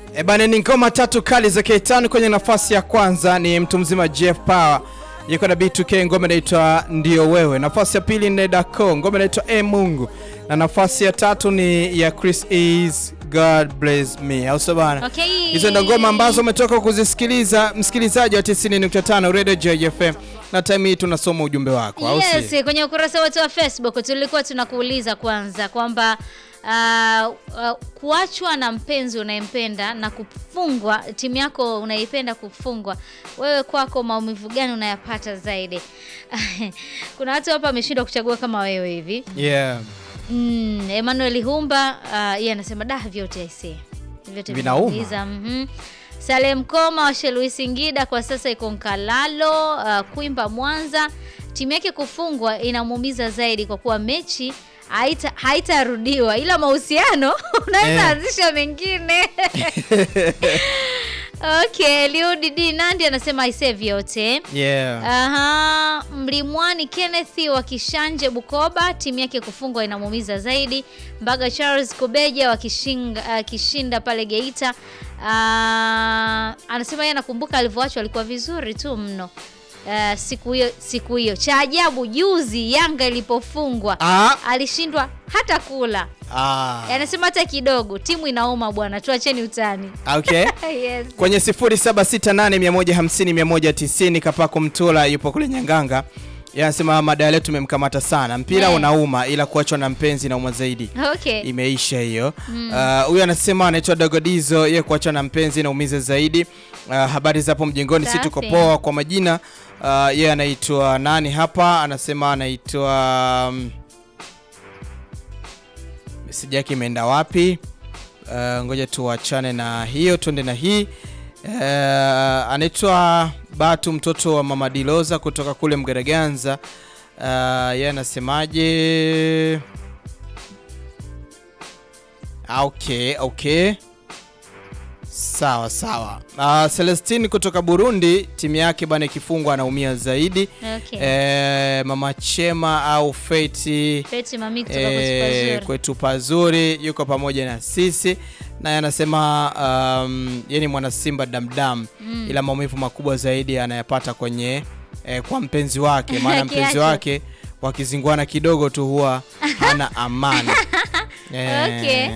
E bana, ni ngoma tatu kali za K5. Kwenye nafasi ya kwanza ni mtu mzima Jeff Power yuko na B2K, ngoma inaitwa ndio wewe. Nafasi ya pili ni Dako, ngoma inaitwa e Mungu, na nafasi ya tatu ni ya Chris Ease, God bless me, au sio bana? Okay. Hizo ndo ngoma ambazo umetoka kuzisikiliza, msikilizaji wa 90.5 Radio JFM, na time hii tunasoma ujumbe wako, au si? Yes, kwenye ukurasa wetu wa Facebook tulikuwa tunakuuliza kwanza kwamba uh, uh, kuachwa na mpenzi unayempenda na kufungwa, timu yako unaipenda kufungwa, wewe kwako maumivu gani unayapata zaidi? Kuna watu hapa wameshindwa kuchagua kama wewe hivi. Yeah. Mm, Emmanuel Humba uh, yeye anasema da vyote aisee. Vyote Vinauma. vinaumiza, mhm. Salem Koma wa Shelui Singida kwa sasa iko Nkalalo, uh, Kwimba Mwanza. Timu yake kufungwa inamuumiza zaidi kwa kuwa mechi haita haitarudiwa ila mahusiano unaweza Eh. anzisha mengine. Okay, Liudi D Nandi anasema aisee vyote. Yeah. Aha, Mlimwani Kenneth wa Kishanje Bukoba, timu yake kufungwa inamuumiza zaidi. Mbaga Charles Kubeja wa Kishinga, uh, Kishinda pale Geita. Uh, anasema yeye anakumbuka alivyoachwa alikuwa vizuri tu mno. Uh, siku hiyo siku hiyo cha ajabu juzi Yanga ilipofungwa Ah. alishindwa hata kula. Ah. Anasema hata kidogo timu inauma bwana, tuacheni utani. Okay. yes. kwenye 0768150190 Kapako Mtula yupo kule Nyanganga. Yeye anasema mada ya leo tumemkamata sana. Mpira Yeah. unauma ila kuachwa na mpenzi inauma zaidi. Okay. Imeisha hiyo. Ah, Huyu anasema anaitwa Dogodizo, yeye kuachwa na mpenzi inaumiza zaidi. Ah, habari za hapo mjengoni, si tuko Safi. poa kwa majina. Ah, yeye anaitwa nani hapa? Anasema anaitwa um, meseji yake imeenda wapi? Uh, ngoja tuachane na hiyo tuende na hii uh, anaitwa Batu mtoto wa mama Diloza kutoka kule Mgaraganza. Uh, yeye anasemaje? Ah, Okay, okay. Sawa sawa. Uh, Celestine kutoka Burundi, timu yake bana ikifungwa anaumia zaidi. Okay. Eh, mama Chema au Feti Peti mami kutoka Eh, kwa Supazuri. kwetu pazuri yuko pamoja na sisi naye anasema um, yeye ni mwana Simba damdam ila maumivu makubwa zaidi anayapata kwenye eh, kwa mpenzi wake, maana mpenzi Kiacho. wake wakizingwana kidogo tu huwa hana amani Okay.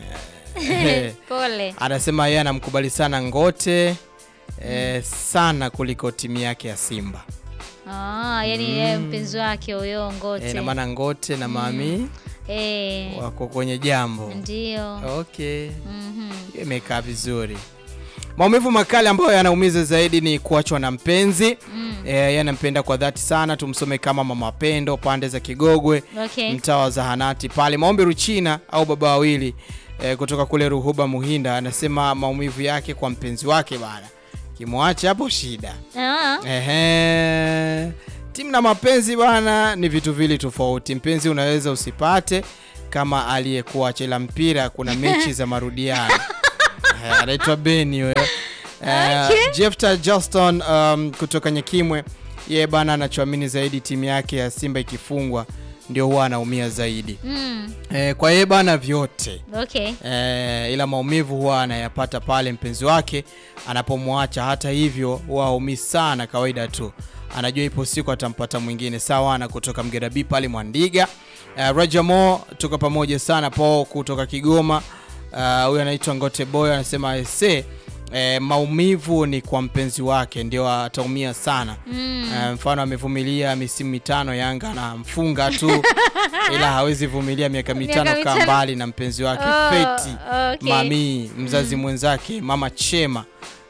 eh, Pole. anasema yeye anamkubali sana Ngote eh, sana kuliko timu yake ya Simba Ah, yani yeye mpenzi wake huyo Ngote. eh, na maana Ngote na Mami Eh, wako kwenye jambo ndio. Okay, Mhm. hiyo imekaa vizuri. Maumivu makali ambayo yanaumiza zaidi ni kuachwa na mpenzi mm. E, yeye anampenda kwa dhati sana. Tumsome kama mama Pendo pande za Kigogwe, Okay. mtaa wa zahanati pale. Maombi Ruchina au baba wawili e, kutoka kule Ruhuba Muhinda anasema maumivu yake kwa mpenzi wake bana, kimwacha hapo shida. Ah, Ehe. Timu na mapenzi bwana ni vitu vili tofauti. Mpenzi unaweza usipate kama aliyekuacha, ila mpira kuna mechi za marudiano. Eh, Anaitwa Beni huyo. Eh, Okay. Jefta Justin um, kutoka Nyekimwe, yeye bana anachoamini zaidi timu yake ya Simba ikifungwa ndio huwa anaumia zaidi. mm, Eh, kwa yeye bana vyote okay. Eh, ila maumivu huwa anayapata pale mpenzi wake anapomwacha. Hata hivyo huwa haumii sana, kawaida tu, anajua ipo siku atampata mwingine. Sawa na kutoka Mgerabi pale Mwandiga. Eh, Rajamo tuko pamoja sana po kutoka Kigoma. Eh, Huyu anaitwa Ngote Boy anasema ese eh, maumivu ni kwa mpenzi wake ndio ataumia sana. Mm. Eh, mfano amevumilia misimu mitano Yanga anamfunga tu ila hawezi vumilia miaka mitano kaa mitano. mbali na mpenzi wake Oh, Feti okay. mami mzazi mwenzake mama Chema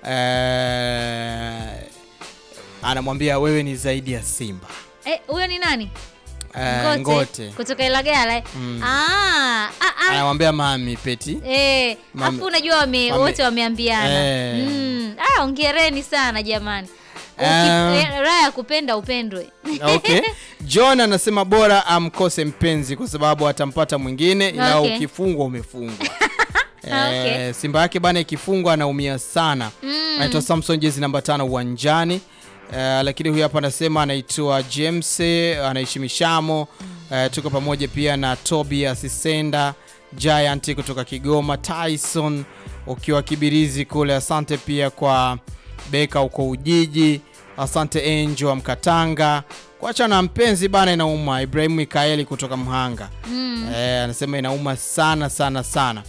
eh, anamwambia wewe ni zaidi ya Simba Eh, huyo ni nani? eh, Ngote Kutoka Ilagala. eh? Mm. Ah, ah, ah. anamwambia mami Peti Eh, Mame- afu unajua wame, Wame- wote wameambiana. Eh. Mm. Ah, ongereni sana jamani. Uki- Um, eh, Raha ya kupenda upendwe. okay. John anasema bora amkose mpenzi kwa sababu atampata mwingine ila Okay. ukifungwa umefungwa. Okay. Eh, Simba yake bana ikifungwa anaumia sana. Mm. Anaitwa Samson jezi namba tano uwanjani. Eh, lakini huyu hapa anasema anaitwa James anaishi Mishamo. Eh, tuko pamoja pia na Tobias Senda Giant kutoka Kigoma, Tyson ukiwa Kibirizi kule. Asante pia kwa Beka huko Ujiji. Asante Angel wa Mkatanga. Kuacha na mpenzi bana, inauma. Ibrahimu Mikaeli kutoka Mhanga Mm. eh, anasema inauma sana sana sana.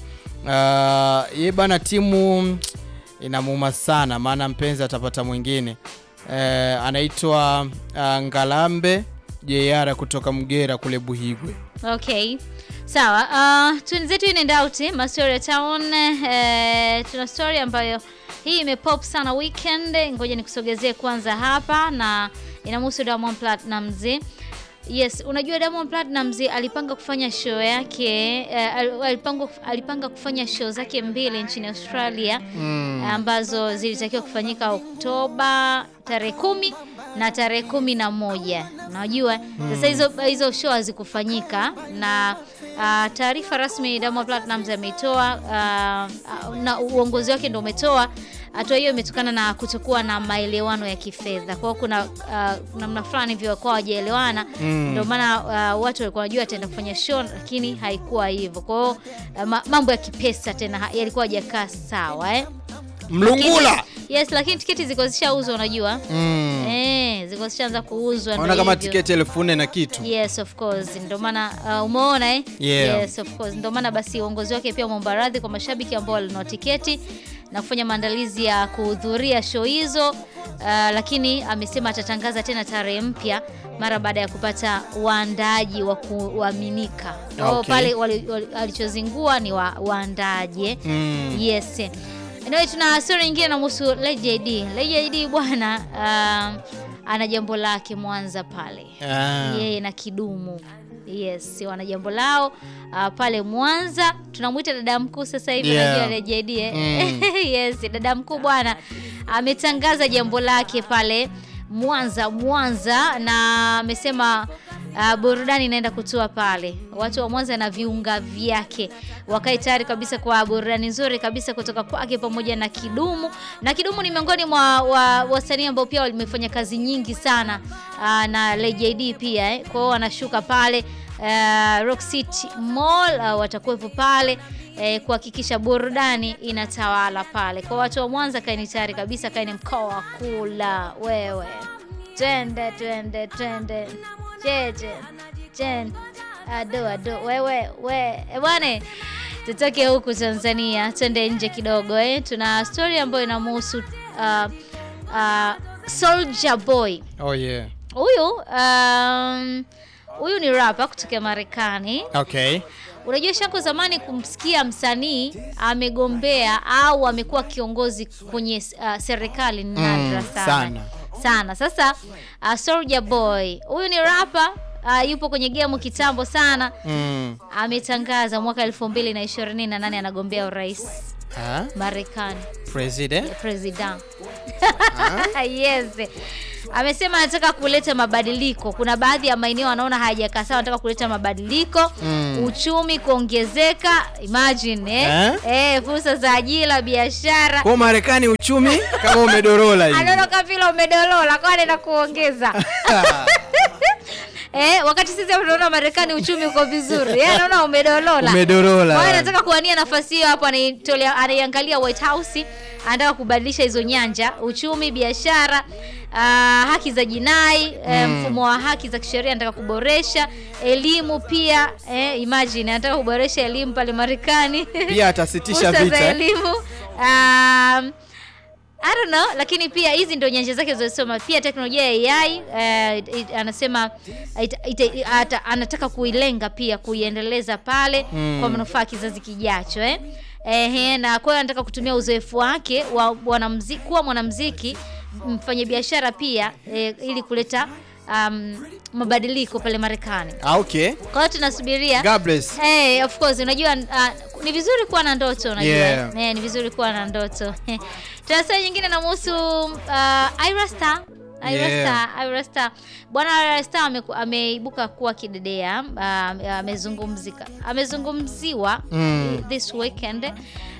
Uh, ye bana, timu inamuuma sana, maana mpenzi atapata mwingine eh, anaitwa uh, Ngalambe JR kutoka Mgera kule Buhigwe. Okay. Sawa. Uh, twenzetu in and out Mastoria Town eh, tuna story ambayo hii imepop sana weekend. Ngoja nikusogezee kwanza hapa na inamhusu Diamond Platnumz. Yes, unajua Diamond Platnumz alipanga kufanya show yake eh, al- alipanga, alipanga kufanya show zake mbili nchini Australia ambazo zilitakiwa kufanyika Oktoba tarehe kumi na tarehe kumi na moja. Unajua sasa hizo hizo show hazikufanyika na ah, taarifa rasmi Diamond Platnumz ameitoa ah, ah, na uongozi wake ndio umetoa hatua hiyo imetokana na kutokuwa na maelewano ya kifedha. Kwa hiyo kuna uh, namna fulani hivyo kwa hawajaelewana, ndio maana uh, watu walikuwa wanajua ataenda kufanya show, lakini haikuwa hivyo. Kwa hiyo uh, ma- mambo ya kipesa tena ha- yalikuwa hajakaa sawa eh. Mlungula Yes, lakini tiketi ziko zishauzwa unajua. mm. Eh, ziko zishaanza kuuzwa Naona ndio kama hivyo. tiketi elfu nne na kitu Yes of course, ndio maana uh, umeona eh? Yeah. Yes of course, ndio maana basi uongozi wake pia umeomba radhi kwa mashabiki ambao walinunua tiketi na kufanya maandalizi ya kuhudhuria show hizo uh, lakini amesema atatangaza tena tarehe mpya mara baada ya kupata waandaaji wa kuaminika. Kwa hiyo Okay. pale wali- wali- alichozingua ni wa, waandaaji eh? mm. Yes. Anyway, tuna story nyingine namhusu Lady JD. Lady JD bwana um, ana jambo lake Mwanza pale Ah. yeye na Kidumu. Yes, wana jambo lao uh, pale Mwanza. Tunamwita dada mkuu sasa hivi Yeah. unajua Lady JD eh? Mm. yes, dada mkuu bwana ametangaza jambo lake pale Mwanza Mwanza, na amesema uh, burudani inaenda kutua pale. Watu wa Mwanza na viunga vyake wakae tayari kabisa kwa burudani nzuri kabisa kutoka kwake pamoja na Kidumu. Na Kidumu ni miongoni mwa wa- wasanii ambao pia wamefanya kazi nyingi sana uh, na Lady JD pia eh. Kwa hiyo wanashuka pale uh, Rock City Mall uh, watakuwepo pale eh, kuhakikisha burudani inatawala pale. Kwa watu wa Mwanza, kaeni tayari kabisa, kaeni mkoa wa kula wewe. Twende twende twende, cheche chen ado ado, wewe we eh, bwana, tutoke huku Tanzania twende nje kidogo eh. Tuna story ambayo inamhusu uh, uh, Soulja Boy Oh yeah. huyu um, huyu ni rapa kutokea Marekani. Okay. Unajua shangu zamani kumsikia msanii amegombea au amekuwa kiongozi kwenye uh, serikali ni nadra Mm, sana. sana. sana. Sasa uh, Soulja Boy huyu ni rapa uh, yupo kwenye game kitambo sana, Mm. ametangaza mwaka elfu mbili na ishirini na nane anagombea urais Ah, Marekani president. president yes amesema anataka kuleta mabadiliko kuna baadhi ya maeneo anaona hayajakaa sawa anataka kuleta mabadiliko Mm. uchumi kuongezeka imagine eh? Eh? Eh, fursa za ajira biashara Kwa Marekani uchumi kama umedorola hivi. anaona kama vile umedolola kwa anaenda kuongeza Eh, wakati sisi hapa tunaona Marekani uchumi uko vizuri. Yeye anaona umedolola. Umedorola. Kwa hiyo anataka kuwania nafasi hiyo hapo anaitolea anaiangalia White House, anataka kubadilisha hizo nyanja, uchumi, biashara, ah, haki za jinai, eh, mfumo wa haki za kisheria anataka kuboresha, elimu pia, eh, imagine anataka kuboresha elimu pale Marekani. Pia atasitisha Fursa za vita. eh? elimu. Um, I don't know, lakini pia hizi ndio nyanja zake zilizosoma. Pia teknolojia ya AI eh, it- anasema ita, ita, ata, anataka kuilenga pia kuiendeleza pale Mm. kwa manufaa ya kizazi kijacho eh. Ehe, na kwa hiyo anataka kutumia uzoefu wake wa mwanamuziki kuwa mwanamuziki mfanyabiashara pia eh, ili kuleta um, mabadiliko pale Marekani. Ah, okay. Kwa hiyo tunasubiria God bless. Hey, of course unajua uh, ni vizuri kuwa na ndoto unajua. Yeah. Eh, ni vizuri kuwa na ndoto. Tuna swali nyingine namhusu uh, Ira Star. Ira Yeah. Star, Ira Star. Bwana Ira Star ameku- ameibuka kuwa kidedea, uh, amezungumzika. Amezungumziwa Mm. this weekend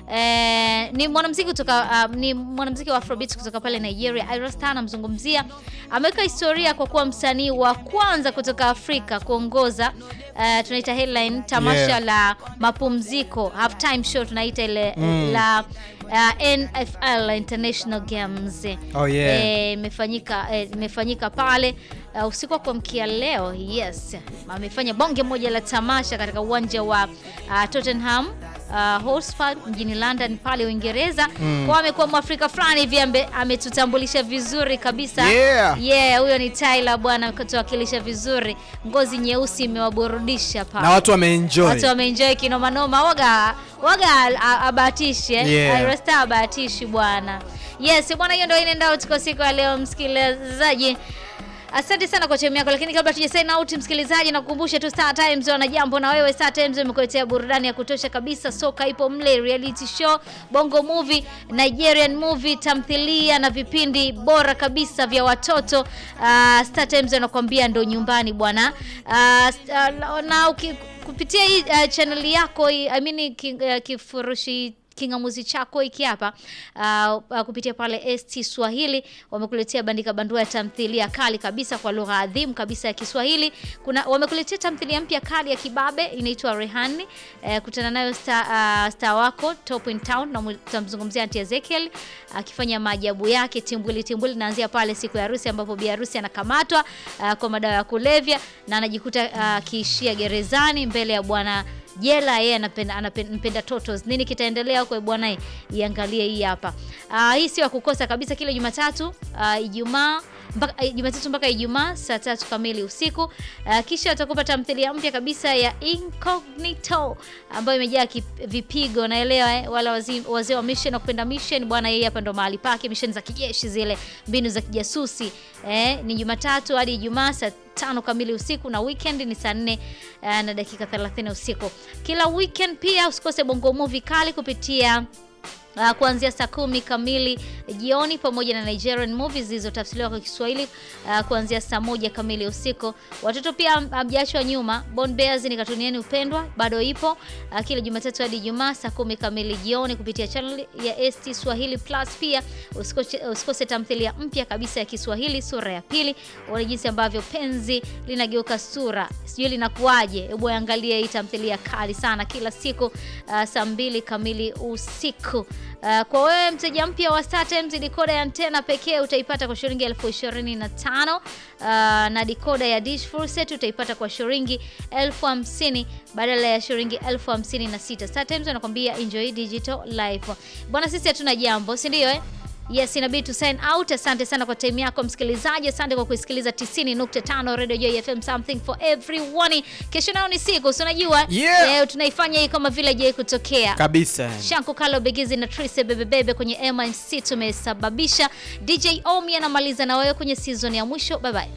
eh, ni mwanamuziki kutoka uh, ni mwanamuziki wa Afrobeat kutoka pale Nigeria. Ayra Starr anamzungumzia, ameweka historia kwa kuwa msanii wa kwanza kutoka Afrika kuongoza uh, tunaita headline tamasha Yeah. la mapumziko halftime show tunaita ile la uh, NFL International Games Oh, yeah. Eh, imefanyika eh, imefanyika pale uh, usiku wa kuamkia leo. Yes, amefanya bonge moja la tamasha katika uwanja wa uh, Tottenham uh, Hotspur mjini London pale Uingereza. Kwa amekuwa mwafrika fulani hivi ambe- ametutambulisha vizuri kabisa. Yeah. Yeah, huyo ni Tyler bwana, kutuwakilisha vizuri. Ngozi nyeusi imewaburudisha pale na watu wameenjoy watu wameenjoy kinoma noma, waga waga a- abahatishi eh? Yeah. Ayra Starr abahatishi bwana. Yes bwana, hiyo ndio inaenda out kwa siku ya leo msikilizaji. Asante sana kwa timu yako, lakini kabla tuja sign out, msikilizaji, nakukumbusha tu Star Times wana jambo na wewe. Star Times imekuletea burudani ya kutosha kabisa, soka ipo mle, reality show, bongo movie, Nigerian movie, tamthilia na vipindi bora kabisa vya watoto. Uh, Star Times anakuambia ndo nyumbani bwana. Uh, st- uh, na uki, kupitia hii uh, channel yako hii, I mean ki, uh, kifurushi kingamuzi chako hiki hapa uh, uh, kupitia pale ST Swahili wamekuletea bandika bandua ya tamthilia kali kabisa kwa lugha adhimu kabisa ya Kiswahili. Kuna wamekuletea tamthilia mpya kali ya kibabe inaitwa Rehani. Uh, kutana nayo star, uh, star wako Top in Town na tutamzungumzia Auntie Ezekiel akifanya maajabu yake timbwili timbwili. Naanzia pale siku ya harusi ambapo bi harusi anakamatwa uh, kwa madawa ya kulevya na anajikuta uh, akiishia gerezani mbele ya bwana jela yeye anapenda anapenda totos. Nini kitaendelea huko bwana? eh, Iangalie hii hapa. Ah, hii sio ya kukosa kabisa, kila Jumatatu, ah, Ijumaa mpaka eh, Jumatatu mpaka Ijumaa saa tatu kamili usiku. Ah, kisha watakupa tamthilia mpya kabisa ya Incognito ambayo imejaa kip- vipigo, naelewa eh, wala wazi- wazee wa mission na kupenda mission bwana, yeye hapa ndo mahali pake, mission za kijeshi zile, mbinu za kijasusi eh, ni Jumatatu hadi Ijumaa saa tano kamili usiku na weekend ni saa nne uh, na dakika 30 usiku. Kila weekend pia usikose bongo movie kali kupitia Uh, kuanzia saa kumi kamili jioni pamoja na Nigerian movies zilizotafsiriwa kwa Kiswahili uh, kuanzia saa moja kamili usiku. Watoto pia hamjaachwa nyuma. Born Bears ni katuni yenu upendwa bado ipo uh, kila Jumatatu hadi Ijumaa saa kumi kamili jioni kupitia channel ya ST Swahili Plus. Pia usikose, usikose tamthilia mpya kabisa ya Kiswahili sura ya pili. Uone jinsi ambavyo penzi linageuka sura, sijui linakuwaje. Hebu angalia hii tamthilia kali sana kila siku uh, saa mbili kamili usiku. Uh, kwa wewe mteja mpya wa StarTimes decoder ya antena pekee utaipata kwa shilingi elfu ishirini na tano uh, na decoder ya dish full set utaipata kwa shilingi elfu hamsini badala ya shilingi elfu hamsini na sita. StarTimes wanakwambia enjoy digital life. Bwana, sisi hatuna jambo, si ndio eh? Yes, inabidi tu sign out. Asante sana kwa time yako msikilizaji, asante kwa kuisikiliza 90.5 Radio Joy FM, something for everyone. Kesho nao ni siku, si unajua Yeah. leo tunaifanya hii kama vile je kutokea kabisa Shanko Kalo Begizi na Trise Bebebebe kwenye MNC tumesababisha. DJ Omi anamaliza na wewe kwenye season ya mwisho. Bye bye.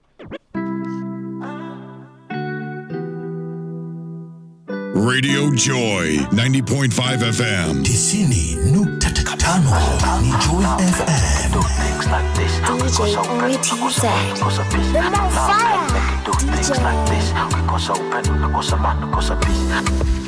Radio Joy 90.5 FM. tisini nukta tano ni Joy FM. DJ Ori TZ. The more fire. DJ.